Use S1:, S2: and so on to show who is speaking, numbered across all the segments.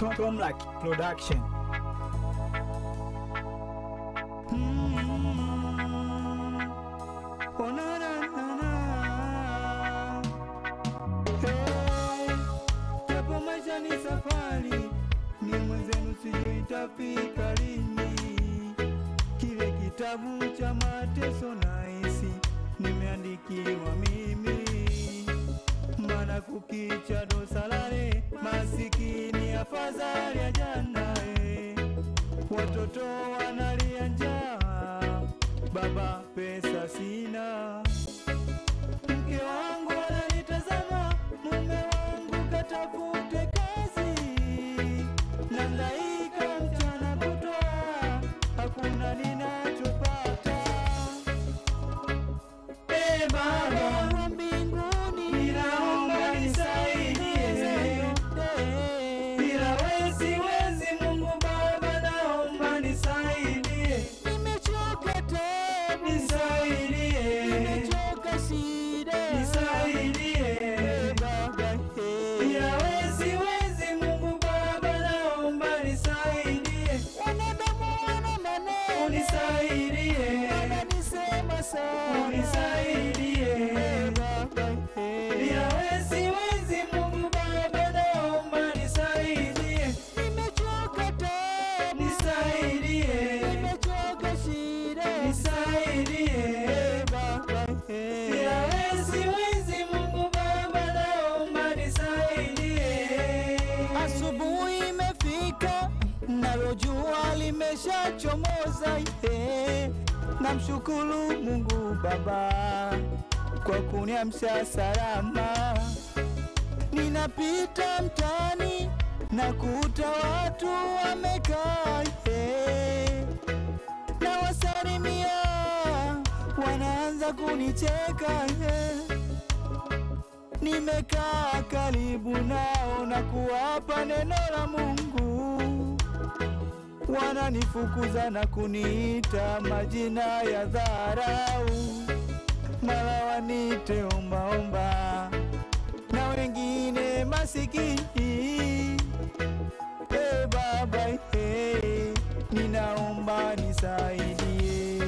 S1: Tom, Tomlak Production.
S2: Oh, na, na, na, na. Hey, japo maisha ni safari, ni mwenzenu sijui itafika lini. Kile kitabu cha mateso na hisi nimeandikiwa mimi, maana kukicha dosalale, masikini afadhali ya jana eh. Watoto wanalia njaa, baba pesa sina. Mke wangu ananitazama, mume wangu katafute kazi. Nangaika mchana kutwa, hakuna ninachopata. E Baba wa mbinguni, ninaomba nisaidie. Bila wewe siwezi, Mungu Baba, naomba nisaidie. Nimechoka tena, nisaidie. Nimechoka shida, nisaidie. Baba, bila wewe siwezi, Mungu Baba, naomba nisaidie. Wanadamu wana maneno, unisaidie. Wananisema sana, unisaidie. Baba, bila wewe siwezi, Mungu Baba, naomba nisaidie. Nimechoka tena, nisaidie. Nimechoka shida, nisaidie. Baba, bila wewe siwezi, Mungu Baba, naomba nisaidie. Asubuhi imefika, nalo jua limeshachomoza. eh. Namshukuru Mungu Baba kwa kuniamsha salama. Ninapita mtaani na kuta watu wamekaa, eh. na wasalimia, wanaanza kunicheka eh. Nimekaa karibu nao na kuwapa neno la Mungu, wananifukuza na kuniita majina ya dharau, mara wanite ombaomba na wengine masikini. E Baba, e, ninaomba nisaidie.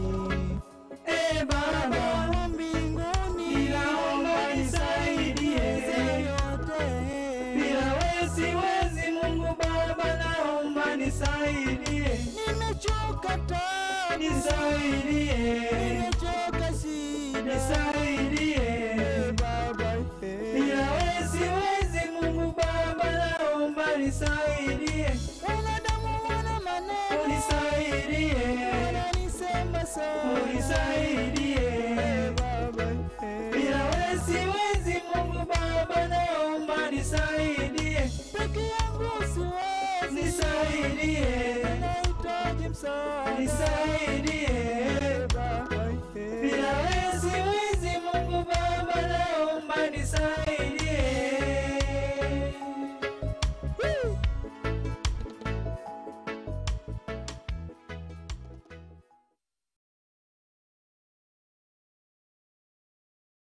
S2: E Baba wa mbinguni, ninaomba nisaidie. Yote bila wewe siwezi, Mungu Baba, naomba nisaidie. Nimechoka tena, nisaidie. Nimechoka shida, nisaidie. Baba, bila wewe siwezi, Mungu Baba, naomba nisaidie. Wanadamu wana maneno, unisaidie. Wananisema sana, unisaidie. Baba, bila wewe siwezi, Mungu Baba, naomba nisaidie. Peke yangu siwezi, nisaidie. Nahitaji msaada, nisaidie.